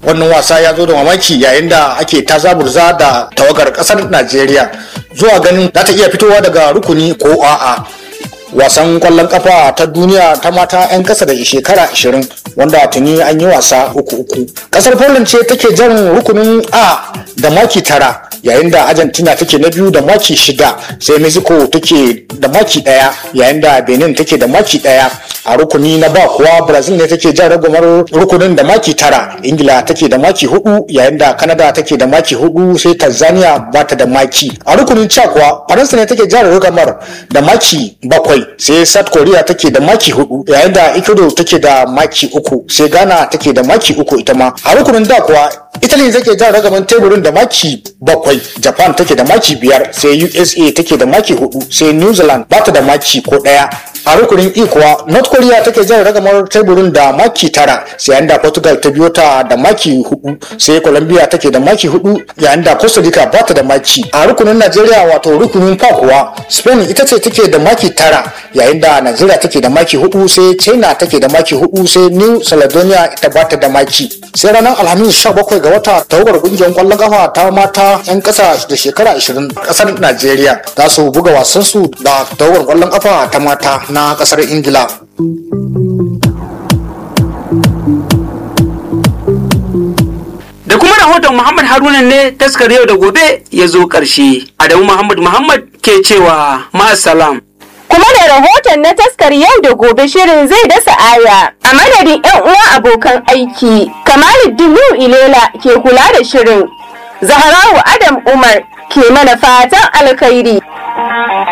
wannan wasa ya zo da mamaki yayin da ake ta zaburza da tawagar kasar najeriya zuwa ganin za ta iya fitowa daga rukuni ko a'a wasan kwallon kafa ta duniya ta mata 'yan kasa da shekara 20 wanda tuni an yi wasa uku uku kasar poland ce take jan rukunin a da maki tara yayin da argentina take na biyu da maki shida sai mexico take da maki daya yayin da benin take da maki daya a rukuni na ba kuwa brazil ne take jan ragumar rukunin da maki tara ingila take da maki hudu yayin da canada take da maki hudu sai tanzania ba ta da maki a rukunin ca kuwa faransa ne take jan ragamar da maki bakwai sai south korea take da maki hudu yayin da ecuador take da maki uku sai ghana take da maki uku ita ma a rukunin da kuwa italy take jan ragaman teburin da maki bakwai japan take da maki biyar sai usa take da maki hudu sai new zealand ba ta da maki ko daya a rukunin e kuwa north korea take jan ragamar teburin da maki tara sai yayin da portugal ta biyo ta da maki hudu sai colombia take da maki hudu yayin da costa rica ba ta da maki a rukunin nigeria wato rukunin fa kuwa spain ita ce take da maki tara yayin da nigeria take da maki hudu sai china take da maki hudu sai new caledonia ita ba ta da maki sai ranar alhamis 17 ga wata tawagar kungiyar kwallon kafa ta mata 'yan kasa da shekara 20 kasar nigeria za su buga wasansu da tawagar kwallon kafa ta mata na kasar ingila da kuma rahoton muhammad haruna ne taskar yau da gobe ya zo ƙarshe adamu muhammad muhammad ke cewa ma'asalam kuma da rahoton na taskar yau da gobe shirin zai dasa aya a madadin yan uwa abokan aiki kamaluddin ilela ke kula da shirin zaharawu adam umar ke mana fatan alkhairi